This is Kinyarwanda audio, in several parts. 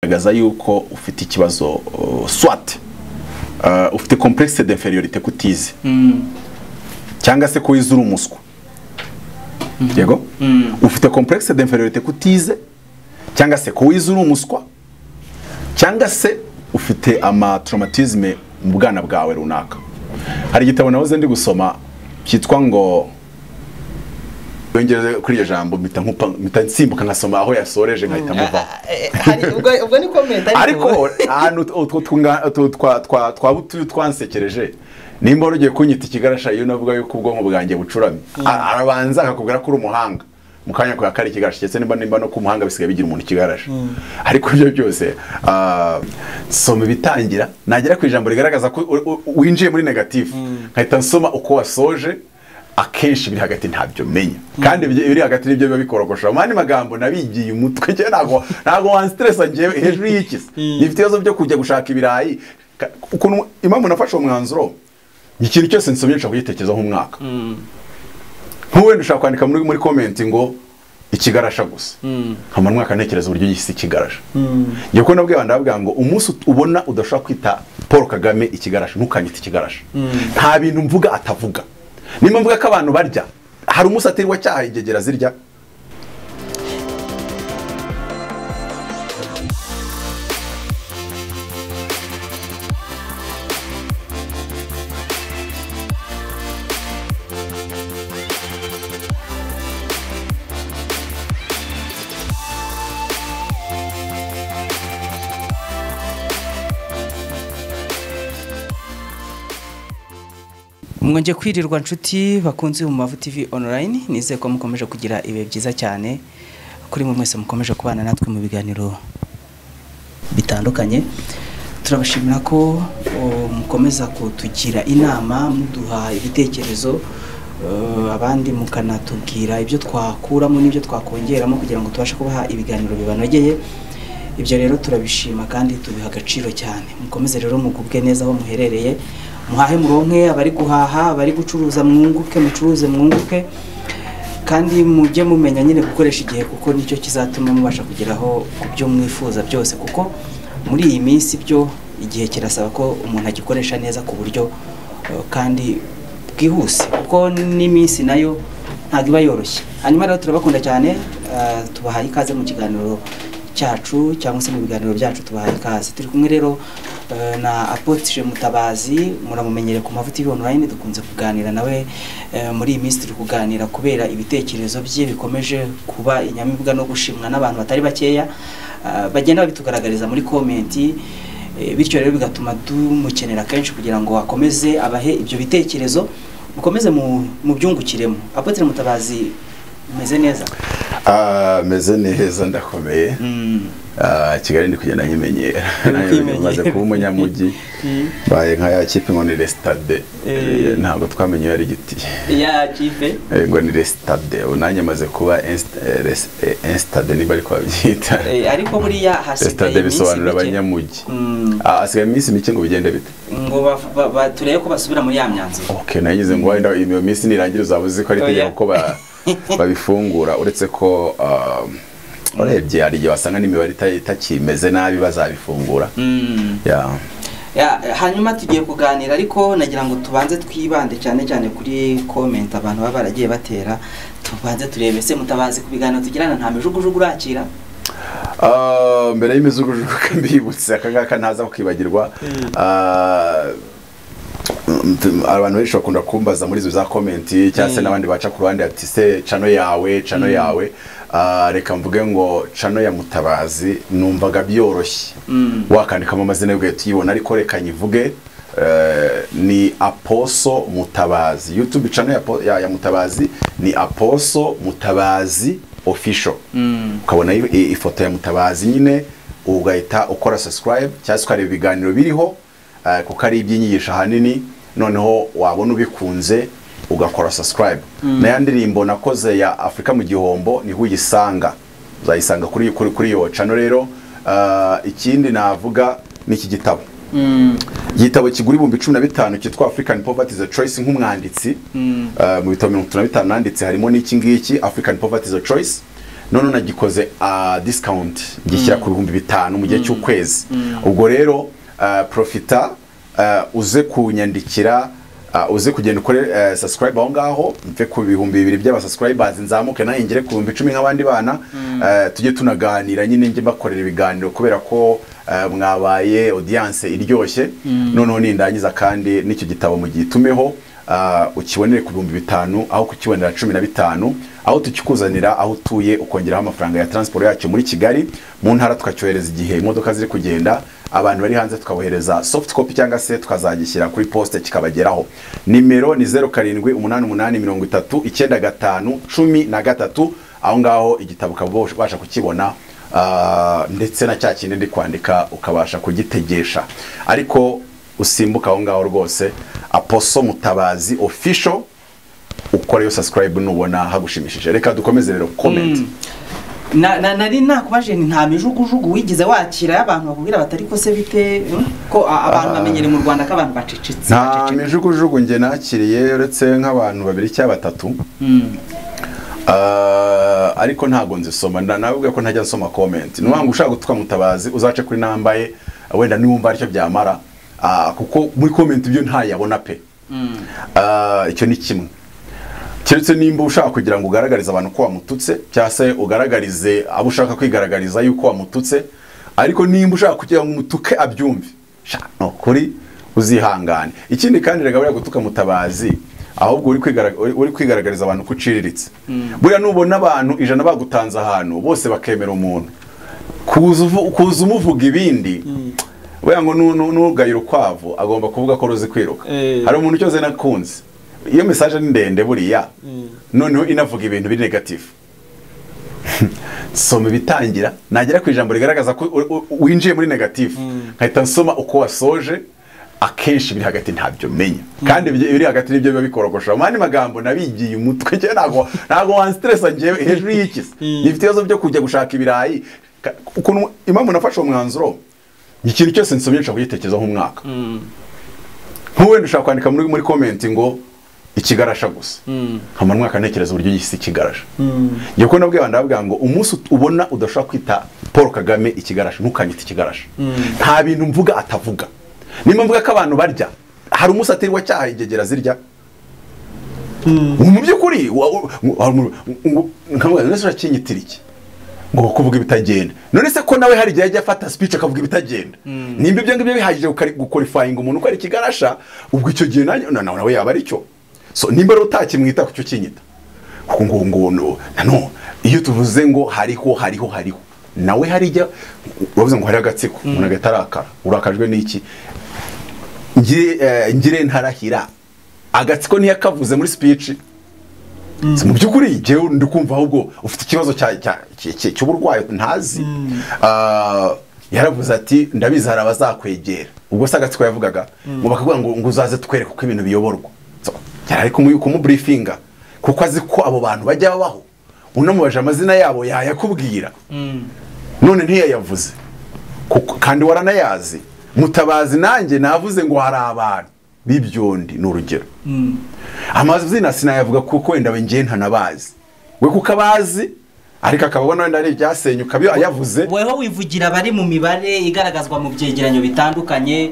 bigaragaza yuko ufite ikibazo uh, swat uh, ufite complexe d'inferiorité kutize cyangwa se ko wize uri umuswa yego ufite complexe d'inferiorité kutize cyangwa se ko wize uri umuswa cyangwa se ufite ama traumatisme mu bwana bwawe runaka hari igitabo nahoze ndi gusoma cyitwa ngo yongereze kuri iryo jambo mpita nkupa- mpita nsimbuka nkasoma aho yasoreje nkahita muvaho Hari- ubwo- ubwo ni komenti ariko ahantu utwo tunga- utwo twa- twa- twaba utu- twansekereje nimba wari ugiye kunyita ikigarasha iyo navuga yuko ubwonko bwanjye bucuramye A- arabanza akakubwira ko uri umuhanga mu kanya kwa kari ikigarasha ndetse nimba nimba no ku muhanga bisigaye bigira umuntu ikigarasha ariko ibyo byose ah, soma ibitangira nagera ku ijambo rigaragaza ko u- u- winjiye muri negative nkahita nsoma uko wasoje akenshi biri hagati ntabyo menya kandi ibyo- ibiri hagati nibyo biba bikorogosha mu yandi magambo nabigiye umutwe njyewe ntabwo ntabwo wansitiresa njyewe hejuru y'ikisi nifite ibibazo byo kujya gushaka ibirayi Ka- ukuntu impamvu nafashe uwo mwanzuro ikintu cyose nsomye nshobora kugitekereza nk'umwaka nk'uwenda ushaka kwandika muri muri komenti ngo ikigarasha gusa nkamara umwaka ntekereza uburyo yise ikigarasha njye kuko nabwiye abantu ndavuga ngo umunsi ut- ubona udashobora kwita paul kagame ikigarasha ntukanyite ikigarasha nta bintu mvuga atavuga nimba mvuga ko abantu barya hari umunsi atiriwe acyaha igegera zirya mwongeye kwirirwa nshuti bakunze mu mavu tv online nizeye ko mukomeje kugira ibihe byiza cyane kuri mwe mwese mukomeje kubana natwe mu biganiro bitandukanye turabashimira ko o, mukomeza kutugira inama muduha ibitekerezo eh, abandi mukanatubwira ibyo twakuramo n'ibyo twakongeramo kugira ngo tubashe kubaha ibiganiro bibanogeye ibyo rero turabishima kandi tubiha agaciro cyane mukomeze rero mugubwe neza aho muherereye muhahe muronke abari guhaha abari gucuruza mwunguke mucuruze mwunguke kandi mujye mumenya nyine gukoresha igihe kuko nicyo kizatuma mubasha kugeraho ku byo mwifuza byose kuko muri iyi minsi byo igihe kirasaba ko umuntu agikoresha neza ku buryo eh, kandi bwihuse kuko n'iminsi nayo ntabwo iba yoroshye hanyuma rero turabakunda cyane eh, tubahaye ikaze mu kiganiro cyacu cyangwa se mu biganiro byacu tubahaye ikaze turi kumwe rero eh, na apotishe mutabazi muramumenyere ku mavuta TV online dukunze kuganira nawe eh, muri iyi minsi turi kuganira kubera ibitekerezo bye bikomeje kuba inyamibwa no gushimwa n'abantu batari bakeya ah, bagenda babitugaragariza muri komenti eh, bityo rero bigatuma tumukenera kenshi kugira ngo akomeze abahe ibyo bitekerezo mukomeze mu- mubyungukiremo apotre mutabazi umeze neza meze neza ndakomeye Mm. Ah, kigali ndi kugenda nyimenyera kwimenyera. maze kuba umunyamujyi baye nka ya kipe ngo ni resitade Eh. ntabwo twamenye iyo ari igiti ya kipe Eh, ngo ni resitade ubu nanjye maze kuba insitade niba ariko babyita Eh, ariko buriya hasigaye resitade iminsi bisobanura mike. abanyamujyi Mm. Ah, hasigaye iminsi mike ngo bigende bite ngo ba- ba- ba- turebe ko basubira muri ya myanzuro okay nagize ngo wenda iyo minsi nirangire uzaba uzi ko ari Oya. itegeko ko ba- babifungura uretse ko ah, urebye hari igihe wasanga n'imibare ita- itakimeze nabi bazabifungura Mm. Yeah. Ya, hanyuma tugiye kuganira ariko nagira ngo tubanze twibande cyane cyane kuri comment abantu baba baragiye batera tubanze turebe se mutabazi ku biganiro tugirana nta mijugujugu urakira Ah, mbere y'imizugujuka mbibutse aka ngaka ntaza kukibagirwa Ah, mm, abantu benshi bakunda kumbaza muri izo za komenti cyangwa se n'abandi baca ku ruhande ati se cano yawe cano yawe Ah, reka mvuge ngo cano ya mutabazi numvaga byoroshye Mm. wakandikamo amazina y'ubwe tuyibona ariko reka nyivuge eh, ni aposo mutabazi youtube channel ya, Po- ya, ya mutabazi ni aposo mutabazi official ukabona i- i- ifoto ya mutabazi nyine ugahita ukora subscribe cyangwa se ukareba ibiganiro biriho eh, kuko ari iby'inyigisho ahanini noneho wabona ubikunze ugakora subscribe na ya ndirimbo nakoze ya afurika mu gihombo niho uyisanga uzayisanga kuri kuri kuri iyo cano rero ah, ikindi navuga ni iki gitabo igitabo kigura ibihumbi cumi na bitanu cyitwa african poverty is a choice nk'umwanditsi Eh, mu bitabo mirongo itatu na bitanu nanditse harimo n'iki ngiki african poverty is a choice none nagikoze ah, discount gishyira ku bihumbi bitanu mu gihe cy'ukwezi ubwo rero ah, profita ah, uze kunyandikira ah, uze kugenda ukore eh, subscribe aho ngaho mve ku bihumbi bibiri by'abasubscribers nzamuke nanjye ngere ku bihumbi icumi nk'abandi bana eh, tujye tunaganira nyine njye mbakorera ibiganiro kubera ko eh, mwabaye audience iryoshye noneho nindangiza kandi n'icyo gitabo mugitumeho ah, ukibonere ku bihumbi bitanu aho kukibonera cumi na bitanu aho tukikuzanira aho utuye ukongeraho amafaranga ya transport yacyo muri kigali mu ntara tukacyohereza igihe imodoka ziri kugenda abantu bari hanze tukabohereza soft copy cyangwa se tukazagishyira kuri poste kikabageraho nimero ni zeru karindwi umunani umunani mirongo itatu icyenda gatanu cumi na gatatu aho ngaho igitabo ukaba ubasha kukibona ah, ndetse na cya kindi ndi kwandika ukabasha kugitegesha ariko usimbuka aho ngaho rwose aposo mutabazi official ukoreyo subscribe nubona hagushimishije reka dukomeze rero comment Na- na- nari nakubaje nti nta mijugujugu wigeze wakira y'abantu bakubwira batari ko se bite mm, ko a- abantu bamenyere mu rwanda ko abantu bacecetse nta bacecetse. mijugujugu nge nakiriye uretse nk'abantu babiri cyangwa batatu Mm. Ah, ariko ntabwo nzisoma nda- navuga ko ntajya nsoma comment ni ngo ushaka gutuka mutabazi uzace kuri namba ye wenda niwumva aricyo byamara Ah, kuko muri comment ibyo ntayabona pe Ah, icyo ni kimwe keretse nimba ushaka kugira ngo ugaragarize abantu ko wamututse cyangwa se ugaragarize abo ushaka kwigaragariza yuko wamututse ariko nimba ushaka kugira ngo umutuke abyumve sha, ni ukuri uzihangane ikindi kandi reka buriya gutuka mutabazi ahubwo uri kwigara- uri- uri kwigaragariza abantu ko uciriritse buriya nubona abantu ijana bagutanze ahantu bose bakemera umuntu kuza uvu- kuza umuvuga ibindi buriya ngo nu- nu- nugaye urukwavu agomba kuvuga ko ruzi kwiruka Eh. hari umuntu cyose nakunze iyo mesaje ni ndende buriya noneho inavuga ibintu biri negatifu soma ibitangira nagera ku ijambo rigaragaza ko u- u- winjiye muri negatifu nkahita nsoma uko wasoje akenshi biri hagati ntabyo menya kandi ibyo- ibiri hagati nibyo biba bikorogosha mu yandi magambo nabigiye umutwe njyewe ntabwo ntabwo wansitresa njyewe hejuru y'iki nifite ibibazo byo kujya gushaka ibirayi Ka- ukuntu impamvu nafashe uwo mwanzuro ikintu cyose nsomye nshobora kugitekerezaho umwaka nk'uwenda ushaka kwandika muri muri komenti ngo ikigarasha gusa nkamara umwaka ntekereza uburyo yise ikigarasha njye ko nabwiye abantu ndavuga ngo umunsi ut- ubona udashobora kwita paul kagame ikigarasha ntukanyite ikigarasha nta bintu mvuga atavuga nimba mvuga ko abantu barya hari umunsi atirwa cyaha ingegera zirya mu by'ukuri wa- wa- wa- mu- ngo- nkamubaza none se urakinyitira iki ngo kuvuga ibitagenda none se ko nawe hari igihe ajya afata speech akavuga ibitagenda nimba ibyo ngibyo bihagije gukorifayinga umuntu uko ari ikigarasha ubwo icyo gihe nanjye- na- na- nawe yaba ari cyo so nimba rero utakimwita kucyo kinyita kuko ngo ngo no nano iyo tuvuze ngo hariho hariho hariho nawe hari ijya bavuze ngo hariho agatsiko umuntu agahita arakara urakajwe n'iki ngire eh, ngire ntarahira agatsiko ntiyakavuze muri speech Si mu by'ukuri njyewe ndi kumva ahubwo ufite ikibazo cya- cya- cya- cya- cy'uburwayi ntazi Ah, yaravuze ati ndabizi hari abazakwegera ubwo se agatsiko yavugaga ngo bakavuga ngo ngo uzaze twereke uko ibintu biyoborwa So, yari ari kumu- kumuburifinga kuko azi ko abo bantu bajya babaho unamubaje amazina yabo yayakubwira none ntiyayavuze kuko kandi waranayazi mutabazi nanjye navuze ngo hari abantu b'ibyondi ni urugero amazina sinayavuga kuko wenda ngewe ntanabazi we kuko abazi ariko akabona wenda ari ibyasenyuka byo ayavuze weho wivugira abari mu mibare igaragazwa mu byegeranyo bitandukanye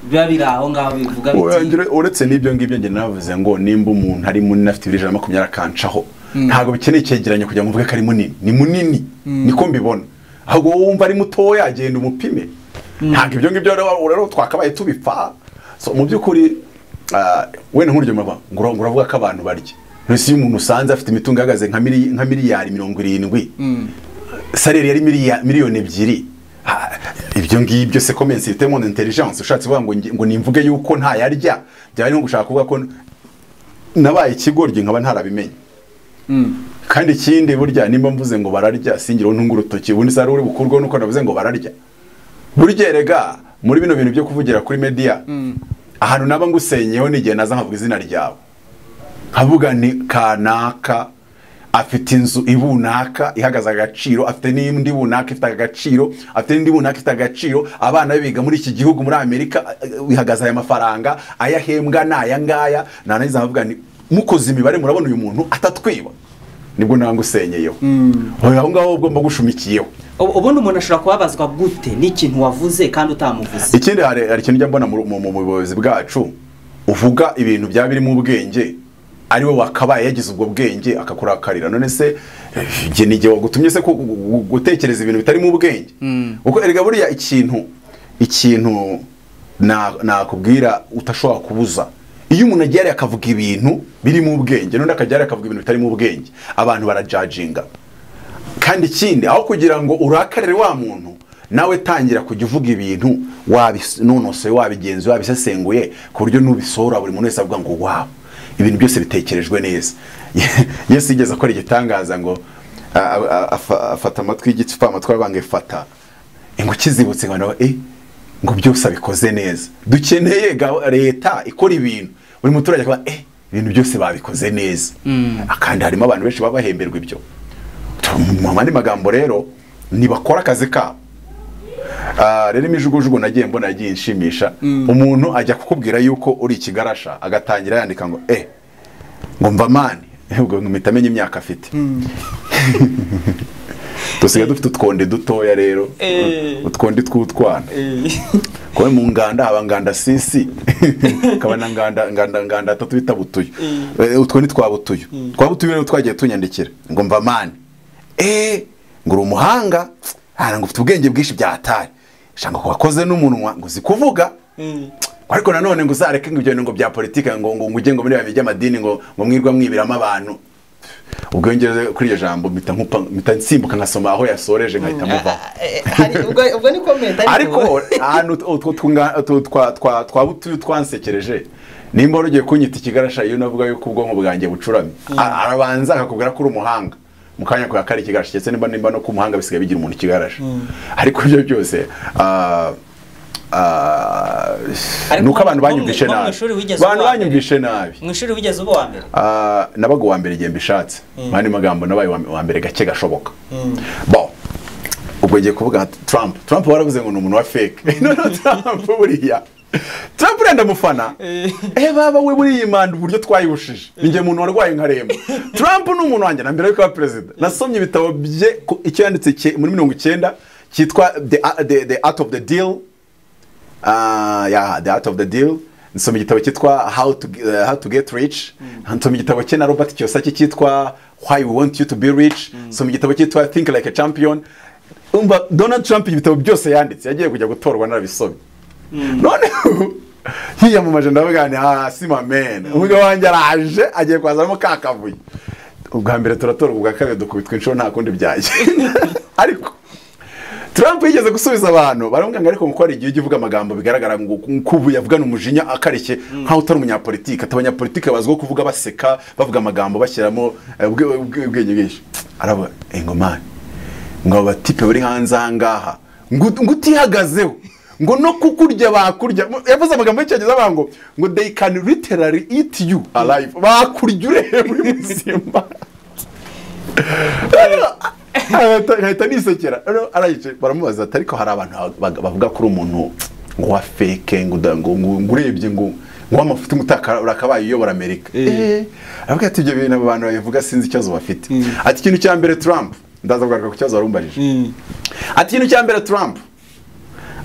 biba biri aho ngaho bivuga biti Ure- uretse n'ibyo ngibyo njye navuze ngo nimba umuntu ari munini afite ibiro ijana na makumyabiri akancaho ntabwo bikeneye icyegeranyo kugira ngo mvuge ko ari munini ni munini niko mbibona ahubwo wowe wumva ari mutoya agenda umupime ntabwo ibyo ngibyo rero rero twakabaye tubipfa So, mu by'ukuri ah, wenda nk'urugero murava, ngo ura- ngo uravuga ko abantu barya mbese iyo umuntu usanze afite imitungo ihagaze nka mili- nka miliyari mirongo irindwi salari yari miliya- miliyoni ebyiri Ha, ibyo ngibyo se commence itemo intelligence ushatse kuvuga ngo nge- ngo nimvuge yuko nta yarya byari nko gushaka kuvuga ko nabaye ikigoryi nkaba ntarabimenye kandi ikindi burya nimba mvuze ngo bararya singira ntunga urutoki ubundi sari uri bukurweho nuko navuze ngo bararya burya erega muri bino bintu byo kuvugira kuri media ahantu naba ngusenyeho n'igihe naza nkavuga izina ryawe nkavuga ni kanaka afite inzu ibunaka ihagaze agaciro afite n'indi bunaka ifite agaciro afite n'indi bunaka ifite agaciro abana be biga muri iki gihugu muri amerika eh, bihagaze aya mafaranga ayahembwa ni aya ngaya narangiza nkavuga ni mukoze imibare murabona uyu muntu atatwiba nibwo nangusenyeyeho aho ngaho ugomba gushumikiyeho Ubu- ubundi umuntu ashobora kubabazwa gute n'ikintu wavuze kandi utamuvuze ikindi hari hari ikintu ujya mbona mu mu- mu buyobozi bwacu uvuga ibintu byaba birimo ubwenge ari we wakabaye yagize ubwo bwenge akakurakarira none se eh, njye ni igihe wagutumye se ku- gu- gu- gutekereza ibintu bitarimo ubwenge kuko erega buriya ikintu ikintu na- nakubwira utashobora kubuza iyo umuntu agiye hariya akavuga ibintu birimo ubwenge n'undi akajya hariya akavuga ibintu bitarimo ubwenge abantu barajajinga kandi ikindi aho kugira ngo urakarire wa muntu nawe tangira kujya uvuga ibintu wabinonosoye wabigenzuye wabisesenguye ku buryo nubisohora buri muntu wese avuga ngo wawu ibintu byose bitekerejwe neza yesu yigeze akora igitangaza ngo a- a- a- afa- afata amatwi y'igiti fa amatwi aravuga ngo ifata ngo ukizibutse ngo e ngo byose abikoze neza dukeneye ga- leta ikora ibintu buri muturage akaba e ibintu byose babikoze neza kandi harimo abantu benshi baba bahemberwa ibyo mu yandi magambo rero ntibakora akazi kabo Ah, rero imijugujugu nagiye mbona yagiye inshimisha umuntu ajya kukubwira yuko uri ikigarasha agatangira yandika ngo eh ngo mva mani ubwo mpita amenya imyaka afite dusigaye dufite utwonde dutoya rero Eh. utwonde tw'utwana kuba mu nganda haba nganda sisi hakaba na nganda nganda nganda atatu bita butuyo Eh, utwo ni twa butuyo twa butuyo rero twagiye tunyandikira ngo mva mani eh ngo uri umuhanga hara ngo ufite ubwenge bwinshi byahatari shanga ko wakoze n'umunwa ngo uzi kuvuga ariko nanone ngo uzareke ngo ibyo ngo bya politike ngo ngo ngo ujye ngo muri bya by'amadini ngo ngo mwirwa mwibiramo abantu ubwo iyo ngeze kuri iryo jambo mpita nkupa- mpita nsimbuka nkasoma aho yasoreje nkahita muvaho ubwo ni komenti ariko ahantu utwo tunga- utwo twa- twa- twa butuyu twansekereje nimba wari ugiye kunyita ikigarasha iyo navuga yuko ubwonko bwanjye bucuramye A- arabanza akakubwira ko uri umuhanga mu kanya kubera ko ari ikigarasha ndetse nimba nimba no ku muhanga bisigaye bigira umuntu ikigarasha ariko ibyo byose ah, ah, Ariko ni uko abantu wo mu- banyumvishe wo mu nabi ishuri wigeze abantu uba wa mbere? banyumvishe nabi mu ishuri wigeze uba uwa mbere Ah, nabaga uwa mbere igihe mbishatse mu yandi magambo nabaye uwa- uwa mbere gake gashoboka bo ubwo ngiye kuvuga Trump Trump waravuze ngo ni umuntu wa fake none Trump buriya Trump uriya ndamufana eh baba we buriya imanda uburyo twayibushije ninjye muntu warwaye nkaremba Trump ni umuntu wanjye na mbere yuko aba perezida nasomye ibitabo bye ku- icyo yanditse cye- muri mirongo icyenda cyitwa the, the, the art of the deal Ah, yeah, the art of the deal nsoma igitabo cyitwa how to, uh, how to get rich nsoma igitabo cye na robert kiyosaki cyitwa why we want you to be rich nsoma igitabo cyitwa think like a champion umva donald trump ibitabo byose yanditse yagiye kujya gutorwa narabisomye noneho yiyamamaje ndavuga ni ah sima man umugabo wanjye araje agiye kwazamo ka kavuyo ubwa mbere turatorwa ubwa kabiri dukubitwa inshuro nta kundi byagenda ariko Trump yigeze gusubiza abantu baramubwira ngo ariko kuko hari igihe ujya uvuga amagambo bigaragara ngo ko ubu yavugana umujinya akarishye nkaho utari umunyapolitike ati abanyapolitike bazwiho kuvuga baseka bavuga amagambo bashyiramo eh, ubwe- ubwe- ubwenge bwinshi aravuga ngo mani ngo aba batipe bari hanze aha ngaha ngo ngo utihagazeho ngo no kukurya bakurya yavuze amagambo y'icyongereza avuga ngo ngo they can literally eat you alive bakurya ureba uri muzima Ahita- nkahita nisekera Noneho arayicaye baramubaza ati ariko hari abantu bag- bavuga ko uri umuntu ngo wa feke ngo uda- ngo ngo- ngo urebye ngo ngo w'amafuti umutaka urakabaye uyobora amerika Eh. aravuga ati ibyo bintu abo bantu babivuga sinzi ikibazo bafite ati ikintu cya mbere trump ndaza kugaruka ku kibazo warumbajije ati ikintu cya mbere trump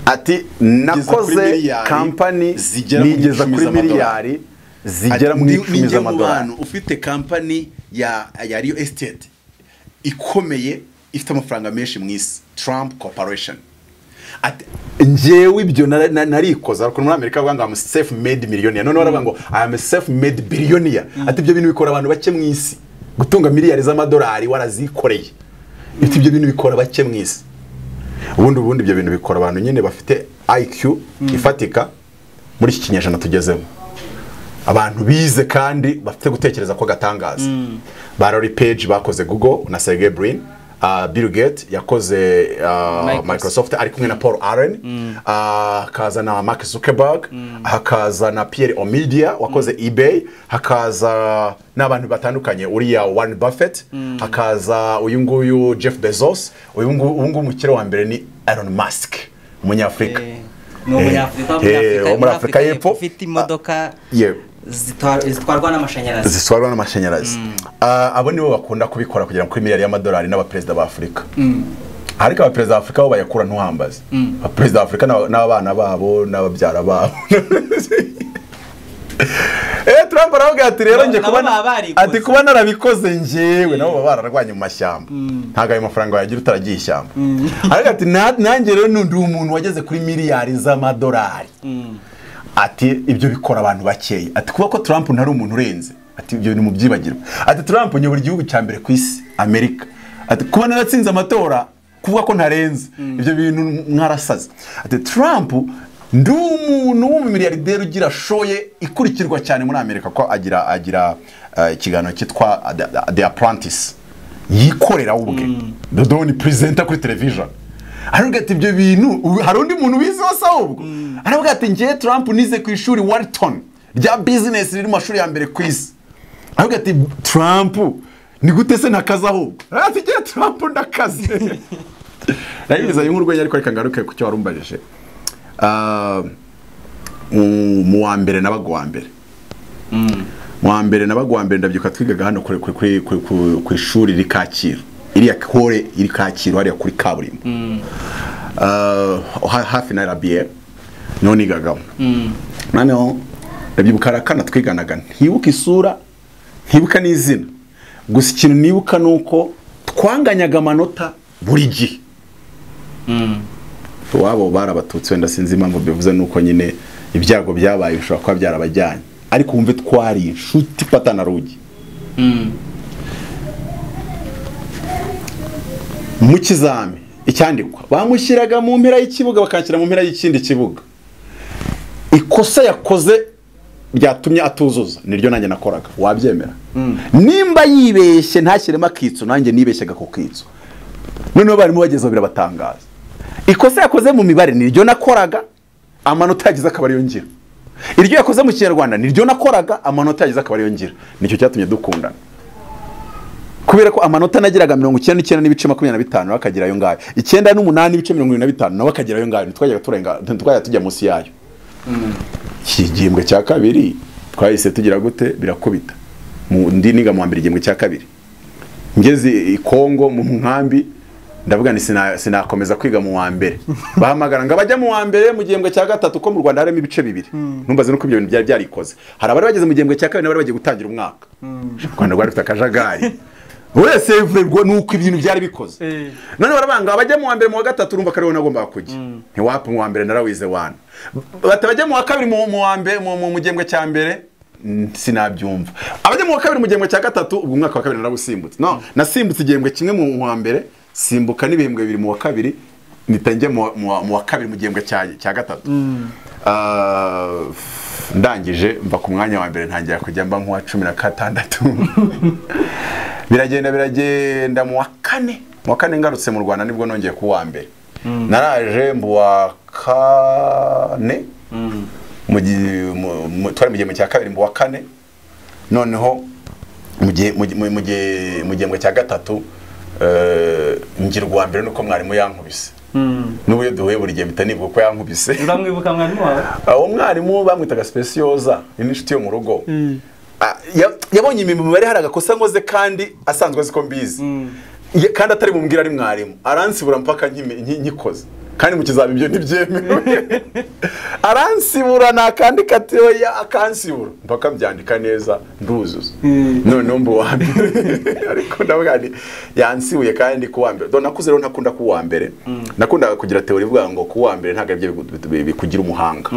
ati nakoze miliyari, kampani zigera muri nigeza icumi kuri z'amadolari." miliyari zigera muri Ni- icumi ninjye mu z'amadolari bantu ufite kampani ya ya real estate ikomeye ifite amafaranga menshi mu isi trump corporation Ati- njyewe ibyo na- na- narikoze ariko muri amerika bavuga ngo am self made millionaire noneho baravuga ngo i am self made billionaire ati ibyo bintu bikora abantu bake mu isi gutunga miliyari z'amadolari warazikoreye ati ibyo bintu bikora bake mu isi ubundi ubundi ibyo bintu bikora abantu nyine bafite iq ifatika muri iki kinyejana tugezemo abantu bize kandi bafite gutekereza ko gatangaza ba Larry Page bakoze Google na Sergey Brin uh, Bill Gates yakoze uh, Microsoft. Microsoft. ari kumwe na Paul Allen uh, hakaza na Mark Zuckerberg hakaza na Pierre Omidyar wakoze eBay hakaza n'abantu batandukanye uriya Warren Buffett hakaza uyu nguyu Jeff Bezos uyu nguyu uyu nguyu umukire wa mbere ni Elon Musk umunyafurika ni umunyafurika wo muri Eh, Afurika- wo muri Afurika y'Epfo. ufite imodoka yewe zitwar- zitwarwa n'amashanyarazi zitwarwa n'amashanyarazi Ah, abo nibo bakunda kubikora kugera kuri miliyari y'amadolari n'abaperezida ba afurika ariko abaperezida ba afurika bo bayakura ntuhambaze abaperezida ba afurika n'aba- n'abana babo n'ababyara babo Eh, Trump arababwira ati rero Nabo- nje kuba nabo baba barikoze. ati kuba narabikoze njyewe nabo baba bararwanye mu mashyamba ntabwo ayo mafaranga wayagira utaragiye ishyamba ariko ati "Na- nanjye rero ndi umuntu wageze kuri miliyari z'amadolari ati ibyo bikora abantu bakeya ati kuba ko Trump ntari umuntu urenze ati ibyo ni mu byibagirwa ati Trump nyobora igihugu cya mbere ku isi Amerika ati kuba naratsinze amatora kuvuga ko ntarenze ibyo bintu mwarasaze ati Trump ndi umuntu w'umumiliyarderi ugira shoye ikurikirwa cyane muri Amerika ko agira agira eh, ikiganiro cyitwa The- The- The Apprentice yikorera we ubwe dodo ni perezida kuri televiziyo aravuga ati ibyo bintu ubu- hari undi muntu ubizi wese ahubwo aravuga ati ngewe Trump nize ku ishuri wariton rya bizinesi riri mu mashuri ya mbere ku isi aravuga ati Trump ni gute se ntakaze ahubwo aravuga ati ngewe Trump ndakaze nayibizanye nk'urwenya ariko reka ngaruke ku cyo wari umbajije Ah, mu- mu wa mbere nabaga uwa mbere mu wa mbere nabaga uwa mbere ndabyibuka twigaga hano kuri- kuri- kuri- kuri- ku- ku ishuri riri kacyiru iriya kore iri kacyiru hariya kuri kaburimbo Ah, ha- hafi na rabiye niho nigagamo noneho ndabyibuka hari akana twiganaga ntibuka isura ntibuka n'izina gusa ikintu nibuka ni uko twanganyaga amanota buri gihe iwabo barabatutsi wenda sinzi impamvu bivuze nuko nyine ibyago byabaye bishobora kuba byarabajyanye ariko wumve twari inshuti patana rugi mu kizami icyandikwa bamushyiraga mu mpera y'ikibuga bakakira mu mpera y'ikindi kibuga ikosa yakoze ryatumye atuzuza niryo nanjye nakoraga wabyemera nimba yibeshye ntashyiremo akitso nanjye nibeshyaga ku kitso noneho abarimu bagezeho birabatangaza ikosa yakoze mu mibare niryo nakoraga amanota yagize akaba ariyo ngira iryo yakoze mu kinyarwanda niryo nakoraga amanota yagize akaba ariyo ngira nicyo cyatumye dukundana kubera ko amanota nagiraga mirongo icyenda n'icyenda n'ibice makumyabiri na bitanu nawe akagira ayo ngayo icyenda n'umunani n'ibice mirongo irindwi na bitanu nawe akagira ayo ngayo ntitwajyaga turenga ntitwajyaga tujya munsi yayo iki gihembwe cya kabiri twahise tugira gute birakubita mu ndi niga mu wa mbere igihembwe cya kabiri ngeze i kongo mu nkambi ndavuga ni sina- sinakomeza kwiga mu wa mbere bahamagara ngo abajya mu wa mbere mu gihembwe cya gatatu ko mu rwanda harimo ibice bibiri numbaze nuko ibyo bintu byari byarikoze hari abari bageze mu gihembwe cya kabiri n'abari bagiye gutangira umwaka u rwanda rwari rufite akajagari wese yivurwa nuko ibintu byari bikoze Eh. none barabanga abajya mu wa mbere mu wa gatatu urumva ko ariho nagombaga kujya ntiwapfa mu wa mbere narawize wana bati abajya mu wa kabiri mu mu wa mbere mu- mu- mu gihembwe cya mbere mm, sinabyumva abajya mu wa kabiri mu gihembwe cya gatatu ubwo umwaka wa kabiri narawusimbutse no nasimbutse igihembwe kimwe mu wa mbere simbuka n'ibihembwe bibiri mu wa kabiri mpita njya mu wa- mu wa- mu wa kabiri mu gihembwe cya cya gatatu Ah, ndangije mva ku mwanya wa mbere ntangira kujya mba nk'uwa cumi na gatandatu biragenda biragenda mu wa kane mu wa kane ngarutse mu rwanda nibwo nongeye ku wa mbere naraje mu wa kane mu gi- mu- mu- twari mu gihembwe cya kabiri mu wa kane noneho mu gihe- mu gihe- mu- mu gihe- mu gihembwe cya gatatu eh, ngira uwa mbere nuko mwarimu yankubise n'ubu iyo duhuye buri gihe mpita nibuka uko yankubise uramwibuka mwarimu wawe uwo mwarimu bamwitaga sipesiyoza ni n'inshuti yo mu rugo Ah, ya- yabonye imirimo mibare hari agakosa nkoze kandi asanzwe azi ko mbizi Ye- kandi atari bumbwira ari mwarimu aransibura mpaka nkime- nki- nkikoze kandi mu kizaba ibyo ntibyemewe aransibura nakandika ati oya akansibura mpaka mbyandika neza nduzuza noneho mba uwa mbere ariko ndavuga nti yansibuye kandi ku wa mbere Do- nakuze rero ntakunda ku wa mbere nakundaga kugira teori ivuga ngo ku wa mbere ntabwo aribyo bigu- bi- bikugira umuhanga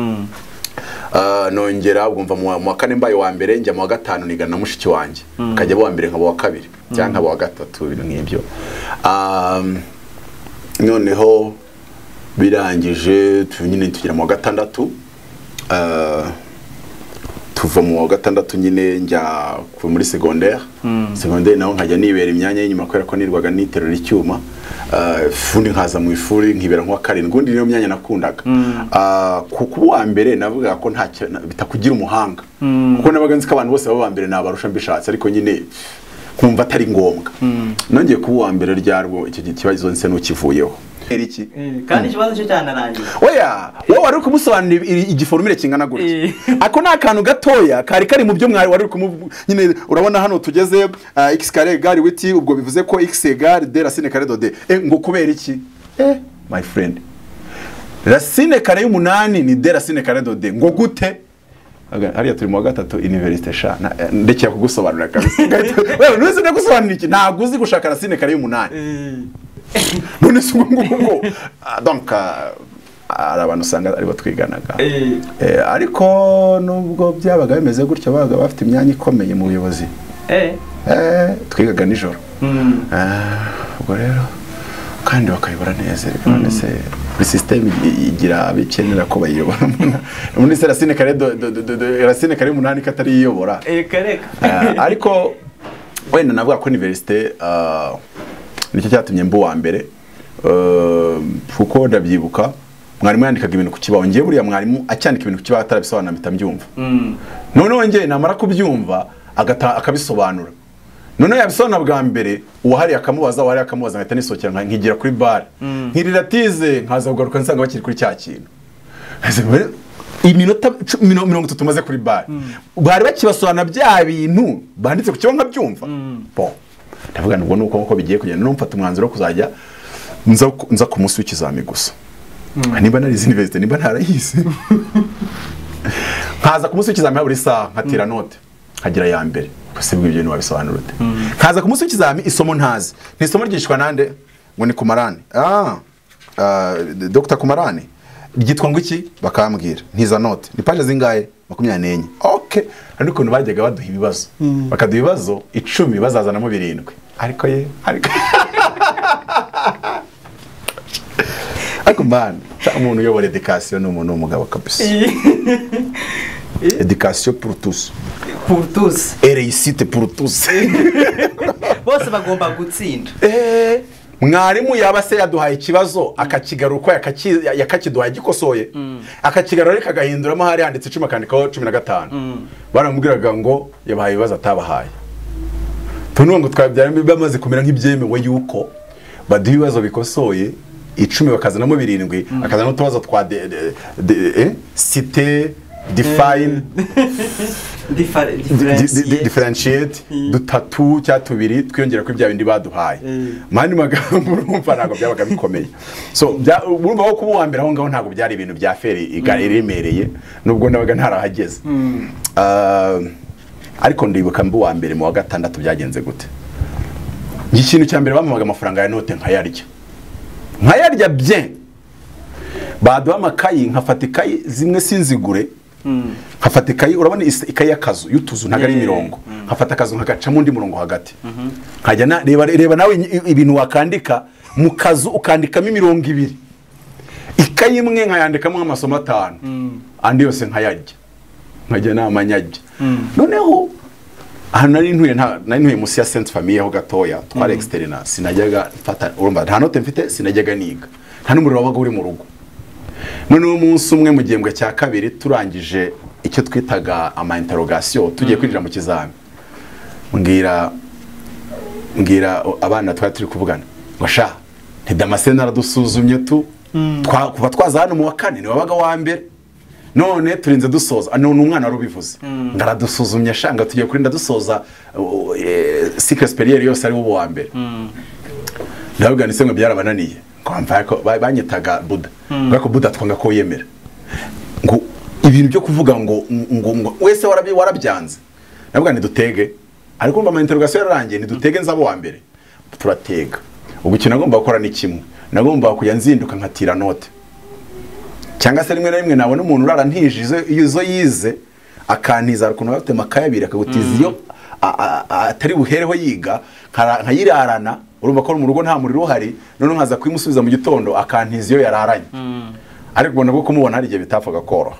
Ah, nongera ubwo mva mu wa- mu wa kane mbaye wa mbere njya mu wa gatanu nigana na mushiki wanjye nkajya wa mbere nkaba wa kabiri cyangwa nkaba wa gatatu ibintu nk'ibyo Um, noneho birangije tu- nyine tugera mu wa gatandatu Ah, tuva mu wa gatandatu nyine njya ku- muri segonderi segonderi naho nkajya nibera imyanya y'inyuma kubera ko nirwaga niterura icyuma Ah, ubundi nkaza mu ishuri nkibera nk'uwa karindwi ubundi niyo myanya nakundaga Ah, ku kuwa mbere navugaga ko nta cyo- na- bitakugira umuhanga kuko nabaga nzi ko abantu bose baba aba mbere nabarusha mbishatse ariko nyine nkumva atari ngombwa nongeye kuba uwa mbere ryarwo icyo kibazo nse n'ukivuyeho iki kandi ikibazo cyo cyanarangiye oya wowe wari uri kumusobanurira iri- igiforumire kingana gutya ako ni akantu gatoya kari kari mu byo mwari wari uri kumu nyine urabona hano tugeze ah, x kare gare witi ubwo bivuze ko x egare de racine kare do de eh, ngo kubera iki eh my friend racine kare y'umunani ni de racine kare do de ngo gute Aga- hariya turi mu wa gatatu iniverisite sha na- eh, ndekeye kugusobanurira kabisa Ugahita- wewe ntuzi ndagusobanurira iki ntabwo uzi gushaka racine kare y'umunani none se ubwo ngubwo ngo Ah, donc ah, hari abantu usanga aribo twiganaga Eh, ariko nubwo byabaga bimeze gutya babaga bafite imyanya ikomeye mu buyobozi Eh, twigaga nijoro Ah, ubwo rero kandi bakayobora neza reka none se buri sisiteme igira abo ikenera ko bayiyobora muri se racine kare do- do- do- do- do- racine kare umunani ko atari iyobora reka reka Eh, ariko wenda navuga ko univerisite ah, nicyo cyatumye mba uwa mbere Eh, kuko ndabyibuka mwarimu yandikaga ibintu ku kibaho ngewe buriya mwarimu acyandika ibintu ku kibaho atarabisobanura mpita mbyumva noneho ngewe namara kubyumva agata- akabisobanura noneho yabisobanura bwa mbere uwahariye akamubaza uwahariye akamubaza nkahita nisohokera nka- nkigira kuri bare nkiriratize nkaza kugaruka nsanga bakiri kuri cya kintu Ese mbere, iminota cu- mino- mirongo itatu maze kuri bare bari bakibasobanura bya bintu banditse ku kibaho nkabyumva bo ndavuga ngo ni uko nguko bigiye kugenda noneho mfata umwanzuro wo kuzajya nza ku- nza ku munsi w'ikizami gusa niba narize iniverisite niba ntarayize nkaza ku munsi w'ikizami habura isaha nkatira note nkagira ya mbere gusa ibyo ibyo ntiwabisobanura ute nkaza ku munsi w'ikizami isomo ntazi ni isomo ryigishwa nande ngo ni kumarane ah ah, dr kumarane ryitwa ngo iki bakambwira ntiza note ni paje zingahe makumyabiri n'enye ok hari ukuntu bajyaga baduha ibibazo bakaduha ibibazo icumi bazazanamo birindwi ariko ye ariko ariko mbana umuntu uyobora edikasiyo ni umuntu w'umugabo kabisa edikasiyo pour tous purutusi et réussite pour tous bose bagomba gutsinda Eh, mwarimu yaba se yaduhaye ikibazo akakigaruka yakakiduha yagikosoye akakigarura ariko agahinduramo hari handitse icumi akandikaho cumi na gatanu baramubwiraga ngo yabahaye ibibazo atabahaye tunuwe ngo twabyaramo bamaze kumera nk'ibyemewe yuko baduha ibibazo bikosoye icumi bakazanamo birindwi akazana n'utubazo twa de, de, de, eh? cite define Differ- Di- di- differentiate. differentiate dutatu cya tubiri twiyongera kuri bya bindi baduhaye mu yandi magambo urumva ntabwo byabaga bikomeye so bya- urumva ko kuba uwa mbere aho ngaho ntabwo byari ibintu bya feri iga- iremereye nubwo nabaga ntarahageze Ah, ariko ndibuka mba uwa mbere mu wa gatandatu byagenze gute ikintu cya mbere bamuhaga amafaranga ya note nkayarya nkayarya bye baduha amakayi nkafata ikayi zimwe sinzigure nkafata ikayi urabona is- ikayi y'akazu y'utuzu ntabwo ari imirongo nkafata akazu nkagacamo undi murongo hagati nkajya na- reba reba nawe i- ibintu wakandika mu kazu ukandikamo imirongo ibiri ikayi imwe nkayandikamo nk'amasomo atanu andi yose nkayarya nkajya nama nyajya noneho ahantu nari ntuye nta- nari ntuye munsi ya senti famiye ho gatoya twari exiterina sinajyaga mfata urumva nta note mfite sinajyaga niga nta n'umuriro wabaga uri mu rugo noneho umunsi umwe mu gihembwe cya kabiri turangije icyo twitaga ama interrogation tugiye kwinjira mu kizami mbwira mbwira abana twari turi kuvugana ngo sha ntidamascene aradusuzumye tu Twa- kuva twaza hano mu wa kane ni wabaga wa mbere none turinze dusoza ah, none umwana wari ubivuze ndaradusuzumye sha ngo tugiye kuri ndadusoza uh, eh, cycle superieur yose ari wo wa mbere ndavuga ni se ngo byarabananiye ngo mva ko ba- banyitaga buda ngo ko buda twanga ko yemera ngo ibintu byo kuvuga ngo ngo ngo wese warabi warabyanze ndavuga ni dutege ariko umva amainterogasiyo yararangiye ni dutege nzabo wa mbere turatega ubwo ikintu nagomba gukora ni kimwe nagomba kujya nzinduka nkatira note cyangwa se rimwe na rimwe nabona umuntu urara ntijije izo yize akantiza hari ukuntu aba afite amakaye abiri akagutiza iyo a- a- a- atari buhereho yiga nkara- nkayirarana urumva ko mu rugo nta muriro uhari noneho nkaza kuyimusubiza mu gitondo akantiza iyo yararanye ariko ubona ko kumubona hari igihe bitapfaga koroha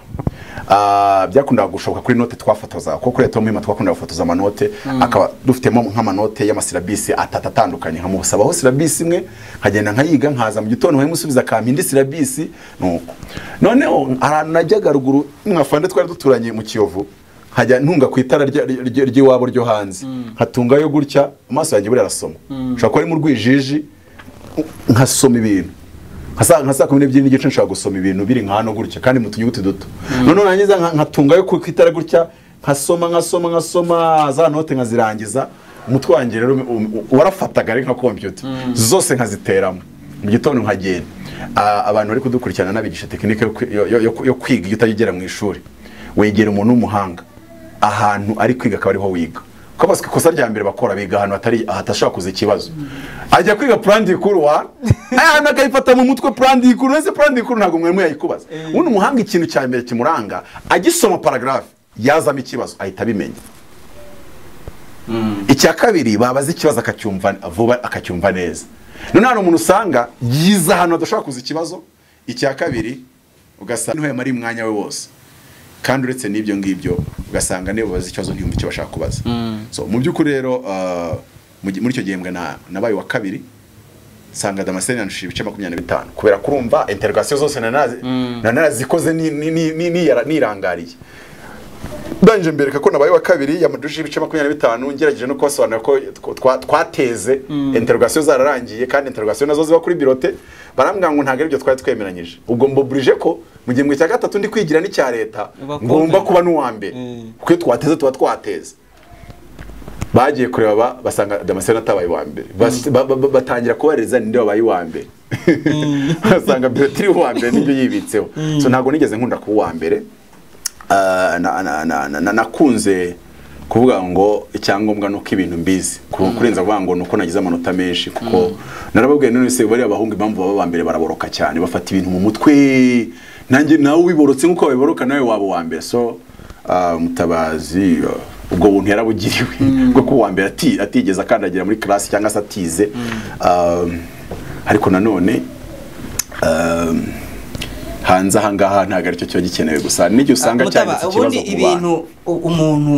Ah, byakundaga gushoboka kuri note twafotoza kuko kuri leta yo muhima twakundaga gufotoza amanote akaba dufitemo nk'amanote y'amasirabisi atatu atandukanye nkamusabaho sirabisi imwe nkagenda nkayiga nkaza mu gitondo nkayimusubiza akampa indi sirabisi nuko noneho ahantu najyaga ruguru mwafande twari duturanye mu kiyovu nkajya ntunga ku itara rya- rya- ry'iwabo ryo hanze nkatungayo gutya amaso yanjye buriya arasoma nshobora kuba ari mu rwijiji nkasoma ibintu nka saa- nka saa kumi n'ebyiri n'igice nshobora gusoma ibintu biri nka hano gutya kandi mu tunyuguti duto noneho nangiza nka- nkatungayo ku ku itara gutya nkasoma nkasoma nkasoma za note nkazirangiza umutwe wanjye rero um- um- warafataga ari nka kompiyuta zose nkaziteramo mu gitondo nkagenda Ah, abantu bari kudukurikirana n'abigisha tekinike yo kwi- yo- yo- yo- yo kwiga iyo utajya ugera mu ishuri wegera umuntu w'umuhanga ahantu ari kwiga akaba ariho wiga kuko basi ikosa rya mbere bakora biga ahantu hatari hatashobora kuza ikibazo ajya kwiga plan dikuru wa ahantu akayifata mu mutwe plan dikuru ese plan dikuru ntabwo mwarimu yayikubaza ubundi umuhanga ikintu cya mbere kimuranga agisoma paragraph yazamo ikibazo ahita abimenya icya kabiri babaza ikibazo akacyumva vuba akacyumva neza none hari umuntu usanga yiza ahantu hadashobora kuza ikibazo icya kabiri ugasanga niho yamariye umwanya we wose kandi uretse n'ibyo ngibyo ugasanga niyo babaza ikibazo ntiyumve icyo bashaka kubaza so mu by'ukuri rero uh, mu gi- muri icyo gihembwe na- nabaye wa kabiri nsanga damascene yanshushije ibice makumyabiri na bitanu kubera kurumva interogasiyo zose nanarazi- narazikoze ni- ni- ni- ni- niyara- nirangariye ndangije mbereka ko nabaye wa kabiri yamaduje ibice makumyabiri na bitanu ngerageje no kubasobanurira ko tw- twa- twateze interogasiyo zararangiye kandi interogasiyo nazo ziba kuri birote barambwira ngo ntabwo aribyo twari twemeranyije ubwo mboburije ko mu gihembwe cya gatatu ndi kwigira n'icya leta Uba kumva. ngomba kuba n'uwa mbere kuko iyo twateze tuba twateze bagiye kureba ba- basanga damascene atabaye wa mbere Bas- ba- ba- ba- batangira kubaririza ninde wabaye uwa mbere basanga birotiri uwa mbere nibyo yibitseho so ntabwo nigeze nkunda kuba uwa mbere Ah, na- na- na- na- na- nakunze kuvuga ngo icyangombwa ni uko ibintu mbizi Ku- kurenza kuvuga ngo ni uko nagize amanota menshi kuko narababwiye none se bariya bahungu impamvu baba aba mbere baraboroka cyane bafata ibintu mu mutwe nanjye nawe ubiborotse nk'uko babiboroka nawe waba uwa mbere so ah, mutabazi ah, ubwo buntu yarabugiriwe bwo kuba uwa mbere ati- atigeze akandagira muri class cyangwa se atize Ah, ariko nanone ah, hanze ahangaha ntabwo aricyo kiba gikenewe gusa n'igihe usanga Mutaba, cyanditse ikibazo ubundi ku bantu ibintu u- umuntu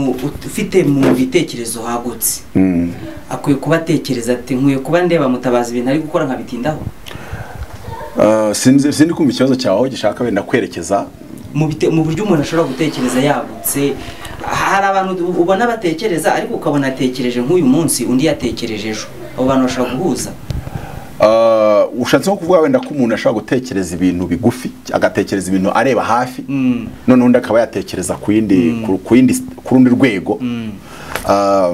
ufite mu bitekerezo hagutse Mm. akwiye kuba atekereza ati nkwiye kuba ndeba mutabazi ibintu ari gukora nkabitindaho Ah, sinzi sinzi kumva ikibazo cyawe aho gishaka wenda kwerekeza mu bite- mu buryo umuntu ashobora gutekereza yagutse hari abantu du- ubona batekereza ariko ukabona atekereje nk'uyu munsi undi yatekereje ejo abo bantu bashobora guhuza Ah, ushatse nko kuvuga wenda ko umuntu ashobora gutekereza ibintu bigufi agatekereza ibintu areba hafi Mm. none undi akaba yatekereza ku yindi ku- ku yindi ku rundi rwego Ah,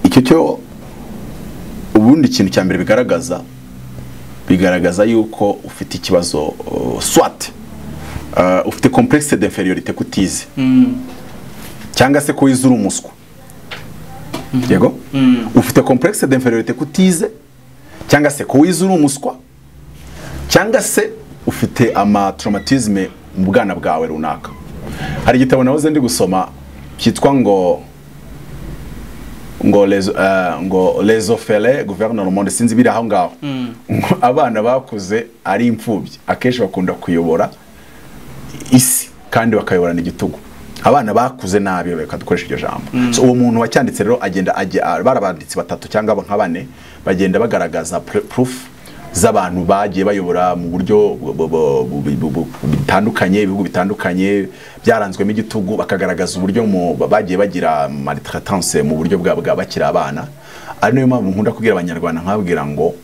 icyo cyo ubundi ikintu cya mbere bigaragaza bigaragaza yuko ufite ikibazo uh, swat Ah, ufite complexe d'inferiorité kutize cyangwa se ko wize uri umuswa yego ufite complexe d'inferiorité kutize cyangwa se ko wize uri umuswa cyangwa se ufite ama traumatisme mu bwana bwawe runaka hari igitabo nahoze ndi gusoma cyitwa ngo ngo les, uh, ngo les offerts gouvernement monde sinzi biri aho ngaho ngo abana bakuze ari imfubyi akenshi bakunda kuyobora isi kandi bakayoborana igitugu abana bakuze nabi reka dukoresha iryo jambo so uwo muntu wacyanditse rero agenda ajya- ah, bari abanditsi batatu cyangwa nka bane bagenda bagaragaza pr- proof z'abantu bagiye bayobora mu buryo bu- bu- bu- bu- bu- bu- bitandukanye ibihugu bitandukanye byaranzwemo igitugu bakagaragaza uburyo mu- bagiye bagira maltraitance mu buryo bwa bwa bakiri abana ari nayo mpamvu nkunda kubwira abanyarwanda nkababwira ngo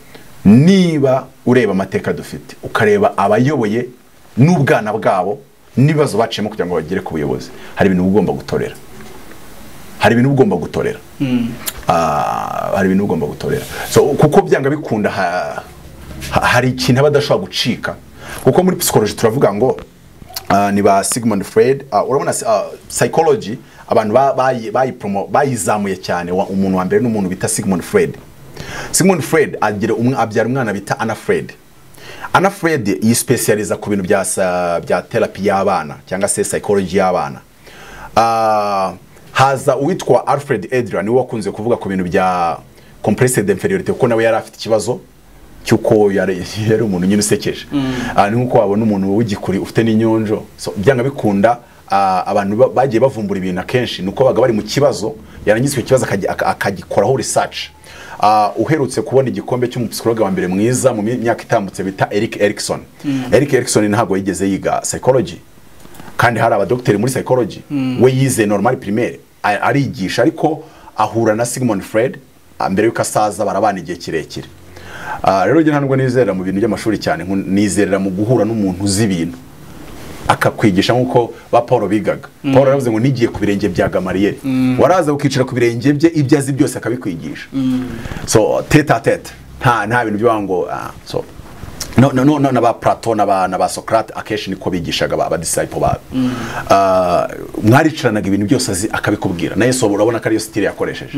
niba ureba amateka dufite ukareba abayoboye n'ubwana bwabo n'ibibazo baciyemo kugira ngo bagere ku buyobozi hari ibintu uba ugomba gutorera hari ibintu uba ugomba gutorera Ah, hari ibintu uba ugomba gutorera so kuko byanga bikunda ha- ha- hari ikintu aba adashobora gucika kuko muri psychology turavuga ngo ah, ni ba Sigmund Freud ah, urabona ah, psychology abantu ba- bayi- bayipromo- bayizamuye cyane wa- umuntu wa mbere n'umuntu bita Sigmund Freud Sigmund Freud agira umwe abyara umwana bita Anna Freud Anna Freud yisipesiyaliza ku bintu bya sa- bya therapy y'abana cyangwa se psychology y'abana Ah, haza uwitwa Alfred Adler niwe wakunze kuvuga ku bintu bya complexe d'inferiorité kuko nawe yari afite ikibazo cy'uko yari yari umuntu nyine usekeje Ah, ni nk'uko wabona umuntu w'igikuri ufite n'inyonjo so, byanga bikunda ah, abantu ba- bagiye bavumbura ibintu akenshi ni uko babaga bari mu kibazo yarangiza icyo kibazo akagi- aka- akagikoraho research Ah, uherutse kubona igikombe cy'umupsikologa wa mbere mwiza mu myaka itambutse bita Eric Erikson Eric Erikson ntabwo yigeze yiga psychology kandi hari abadogiteri muri psychology we yize normal primaire a- arigisha ariko ahura na Sigmund Freud ah, mbere y'uko asaza barabana igihe kirekire Ah, rero njye nta nubwo nizerera mu bintu by'amashuri cyane nku- nizerera mu guhura n'umuntu uzi ibintu akakwigisha nk'uko ba paul bigaga paul yaravuze ngo nigiye ku birenge bya gamariyeri waraza ukicara ku birenge bye ibyo azi byose akabikwigisha so tete a tete nta nta bintu by'aho ngo ah, so no no no no, na ba plato na ba na ba socrate akenshi niko bigishaga ba ba disciple babo Ah, mwaricaranaga ibintu byose azi akabikubwira na yesu urabona ko ariyo sitire yakoresheje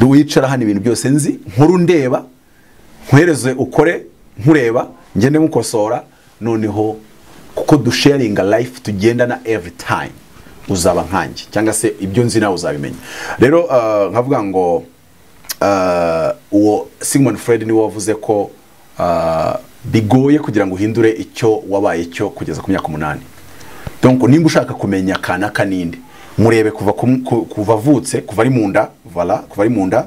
wicara hano ibintu byose nzi nkuru ndeba nkwereze ukore nkureba ngende mukosora noneho kuko dusharinga life tugendana every time uzaba nkanjye cyangwa se ibyo nzi nawe uzabimenya rero ah, nkavuga ngo ah, uwo Sigmund Freud niwe wavuze ko ah, bigoye kugira ngo uhindure icyo wabaye cyo kugeza ku myaka umunani donc nimba ushaka kumenya kanaka ninde murebe kuva ku- ku- kuva avutse kuva ari mu nda vala kuva ari mu nda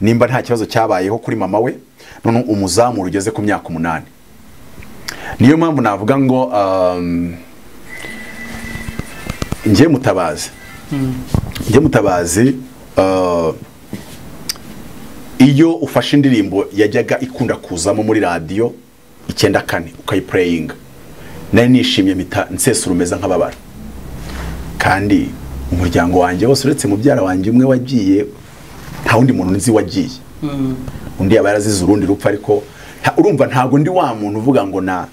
nimba nta kibazo cyabayeho kuri mama we none umuzamura ugeze ku myaka umunani niyo mpamvu navuga ngo um, njye mutabazi njye mutabazi uh, iyo ufashe indirimbo yajyaga ikunda kuzamo muri radiyo icyenda kane ukayipureyinga nari nishimye mpita nsesura umeze nk'ababara kandi umuryango wanjye wose uretse mubyara wanjye umwe wagiye nta wundi muntu nzi wagiye undi yaba yarazize urundi rupfu ariko nta- urumva ntabwo ndi wa muntu uvuga ngo na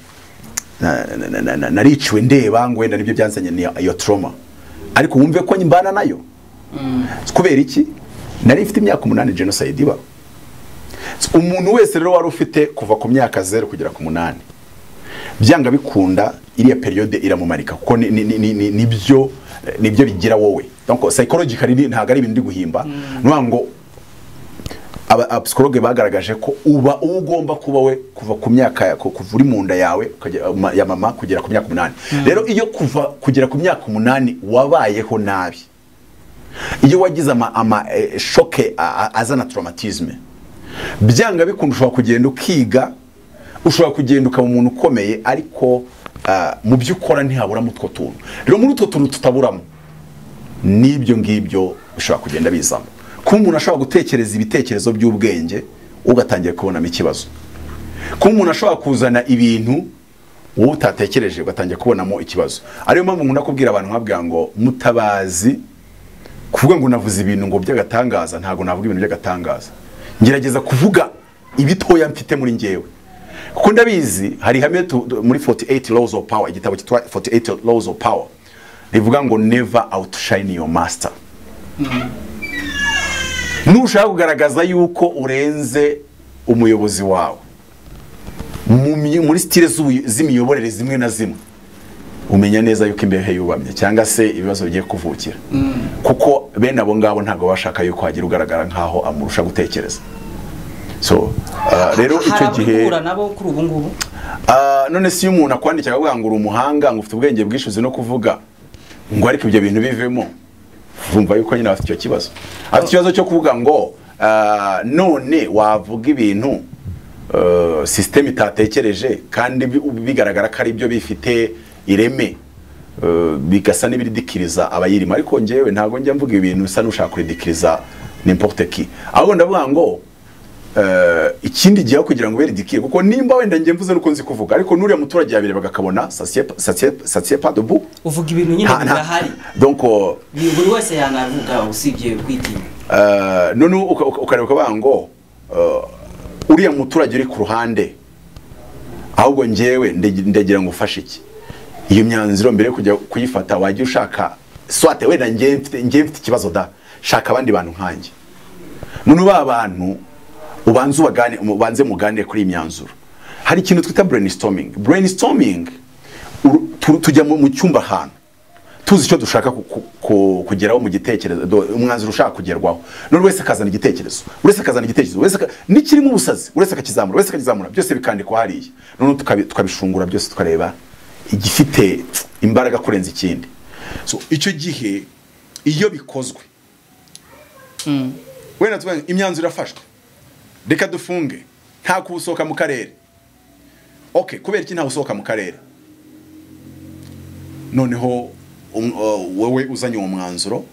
na- na- na- na- na- nariciwe ndeba ngo wenda nibyo byanzanye ni iyo trauma ariko wumve ko mbana nayo kubera iki nari mfite imyaka umunani genocide iba umuntu wese rero wari ufite kuva ku myaka zeru kugera ku munani byanga bikunda iriya periyode iramumarika kuko ni- ni- ni- ni- ni- nibyo nibyo bigira wowe donc psychologically ni- ntabwo ari ibintu ndi guhimba ni ukuvuga ngo aba- abapsikologe bagaragaje ko uba uba ugomba kuba we kuva ku myaka ya- ku- kuva uri mu nda yawe ukajya- ma- ya mama kugera ku myaka umunani rero iyo kuva kugera ku myaka umunani wabayeho nabi iyo wagize ama, ama eh, shoke a- a- azana traumatisme byanga bikunda ushobora kugenda ukiga ushobora kugenda ukaba umuntu ukomeye ariko ah, mu byo ukora ntihaburamo utwo tuntu rero muri utwo tuntu tutaburamo n'ibyo ngibyo bishobora kugenda bizamo kuba umuntu ashobora gutekereza ibitekerezo by'ubwenge ugatangira kubonamo ikibazo kuba umuntu ashobora kuzana ibintu wowe utatekereje ugatangira kubonamo ikibazo ariyo mpamvu nkunda kubwira abantu nkabwira ngo mutabazi kuvuga ngo navuze ibintu ngo by'agatangaza ntabwo navuga ibintu by'agatangaza ngerageza kuvuga ibitoya mfite muri njyewe kuko ndabizi hari ihame tu- tu- muri 48 laws of power igitabo cyitwa 48 laws of power rivuga ngo never outshine your master nushaka kugaragaza yuko urenze umuyobozi wawe mu mi- muri sitire z'ubuy- z'imiyoborere zimwe na zimwe umenya neza yuko imbehe yubamye cyangwa se ibibazo bigiye kuvukira kuko bene abo ngabo ntabwo bashaka yuko hagira ugaragara nk'aho amurusha gutekereza so ah, rero icyo gihe hari abahura nabo kuri ubu ngubu Ah, none si iyo umuntu akwandikira akavuga ngo uri umuhanga ngo ufite ubwenge bwinshi uzi no kuvuga ngo ariko ibyo bintu bivemo vumva yuko nyine afite icyo kibazo afite ikibazo cyo kuvuga ngo ah, none wavuga ibintu ah, sisiteme itatekereje kandi bi- bigaragara ko ari byo bifite ireme ah, bigasa n'ibiridikiriza abayirimo ariko ngewe ntabwo njya mvuga ibintu bisa n'ushaka kuridikiriza n'importe qui ahubwo ndavuga ngo eh, ikindi gihe aho kugira ngo beridikire kuko nimba wenda njye mvuze nuko nzi kuvuga ariko n'uriya muturage yabireba agakabona satiye pas de bout uvuga ibintu nyine nta- nta- birahari donc euh, Ni buri wese yanavuga usibye kwitinya eh, none uka- uka- ukareba ukavuga ngo eh, uriya muturage uri ku ruhande ahubwo njyewe ndegi- ndagira ngo ufashe iki iyo myanzuro mbere yo kujya kuyifata wajya ushaka swate wenda njye mfite njye mfite ikibazo da shaka abandi bantu nkanjye none ba bantu ubanze ubagane ubanze muganire kuri iyi myanzuro hari ikintu twita brainstorming brainstorming uru- tu- tujya mu mu cyumba ahantu tuzi icyo dushaka ku- ku- ku- kugeraho mu gitekerezo do- umwanzuro ushaka kugerwaho none wese akazana igitekerezo uretse akazana igitekerezo wese aka- n'ikirimo ubusazi uretse akakizamura wese akakizamura byose bikandikwa hariya none tukabi- tukabishungura byose tukareba igifite imbaraga kurenza ikindi so icyo gihe iyo bikozwe wenda tuvuge ngo imyanzuro irafashwe reka dufunge nta kuwusohoka mu karere ok kubera iki ntawe usohoka mu karere noneho um- uh, wowe uzanye uwo mwanzuro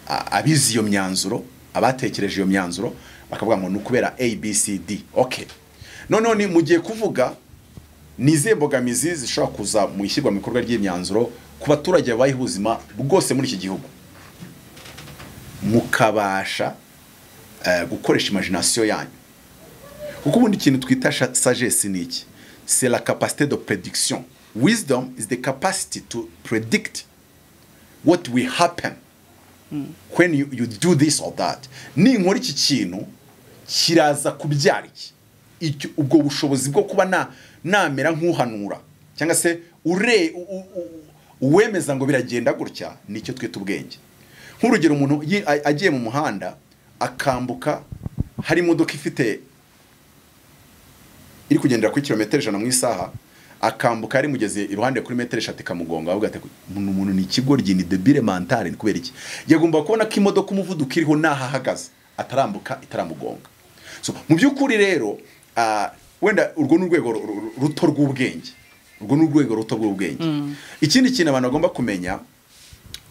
a- abize iyo myanzuro abatekereje iyo myanzuro bakavuga ngo ni ukubera abcd ok noneho ni mu gihe kuvuga ni izihe mbogamizi zishobora kuza mu ishyirwa mu bikorwa ry'imyanzuro ku baturage babayeho ubuzima bwose muri iki gihugu mukabasha eh, gukoresha imagination yanyu kuko ubundi ikintu twita sha- sagesse ni iki c'est la capacité de prediction wisdom is the capacity to predict what will happen when you, you do this or that ninkora iki kintu kiraza kubyara iki Icyo- ubwo bushobozi bwo kuba na- namera nk'uhanura cyangwa se ure u- u- u- uwemeza ngo biragenda gutya nicyo twita ubwenge nk'urugero umuntu yi- a- agiye mu muhanda akambuka hari imodoka ifite iri kugendera kuri kilometero ijana mu isaha akambuka yari mugeze iruhande kuri metero eshatu ikamugonga avuga ati umuntu umuntu ni ikigoryi ni debile mentale ni kubera iki yagomba kubona ko imodoka umuvuduko iriho n'aho ahagaze atarambuka itaramugonga so mu by'ukuri rero ah, wenda urwo ni urwego ru- ru- ruto rw'ubwenge urwo ni urwego ruto rw'ubwenge ikindi kintu abantu bagomba kumenya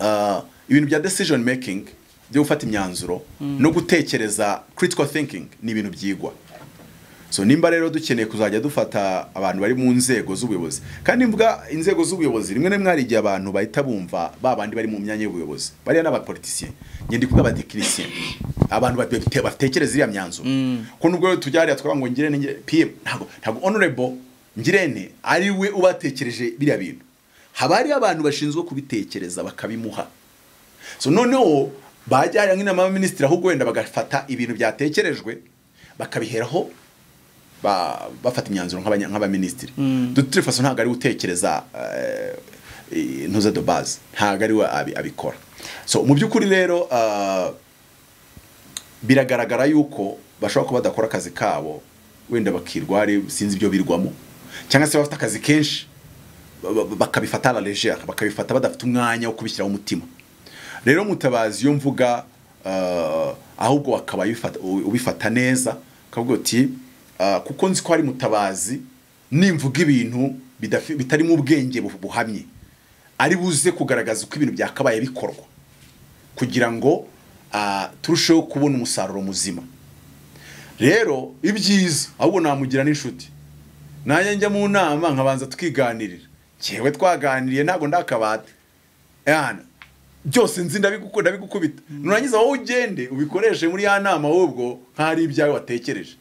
ah, ibintu bya decision making byo gufata imyanzuro no gutekereza critical thinking ni ibintu byigwa so nimba rero dukeneye kuzajya dufata abantu bari mu nzego z'ubuyobozi kandi mvuga inzego z'ubuyobozi rimwe na rimwe hari igihe abantu bahita bumva ba bandi bari mu myanya y'ubuyobozi bariya n'abapolitisiye njye ndi kuvuga abatekinisiye abantu bate- batekereza iriya myanzuro ko nubwo rero tujya hariya twavuga ngo ngirente ngire- pm ntabwo ntabwo honorable ngirente ari we ubatekereje biriya bintu haba hariho abantu bashinzwe kubitekereza bakabimuha so noneho bajyana nk'inama y'abaminisitiri ahubwo wenda bagafata ibintu byatekerejwe bakabiheraho ba- bafata imyanzuro nk'abanya- nk'abaminisitiri dutire faso ntabwo ari we utekereza eh, intuza de base ntabwo ari we abi- abikora so mu by'ukuri rero ah, biragaragara yuko bashobora kuba badakora akazi kabo wenda bakirwa hari sinzi ibyo birwamo cyangwa se bafite akazi kenshi ba- ba- bakabifata la legere bakabifata badafite umwanya wo kubishyiraho umutima rero mutabazi iyo mvuga ah, ahubwo wakaba ubifata- ubifata neza ukavuga uti ah, kuko nzi ko hari mutabazi nimvuga ibintu bidafi- bitarimo ubwenge bu- buhamye ari buze kugaragaza uko ibintu byakabaye bikorwa kugira ngo ah, turusheho kubona umusaruro muzima rero ibyiza ahubwo namugira n'inshuti nanjye njya mu nama nkabanza tukiganirira cyewe twaganiriye ntabwo ndakabata yana byose nzi ndabigu- ndabigukubita nurangiza wowe ugende ubikoreshe muri ya nama ahubwo nkaho ari ibyawe watekereje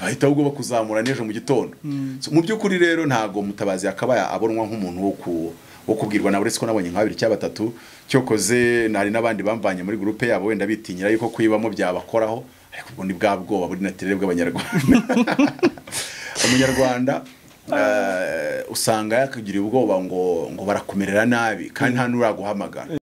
bahita ahubwo bakuzamura n'ejo mu gitondo So, mu by'ukuri rero ntabwo mutabazi yakabaye abonwa nk'umuntu wo ku- wo kubwirwa nawe uretse ko nabonye nka babiri cyangwa batatu cyokoze nari n'abandi bamvanye muri gurupe yabo wenda bitinyira yuko kuyibamo byabakoraho ariko ubwo ni bwa bwoba buri natirere bw'abanyarwanda umunyarwanda eh, usanga yakagiriye ubwoba ngo ngo barakumerera nabi kandi nta n'uraguhamagara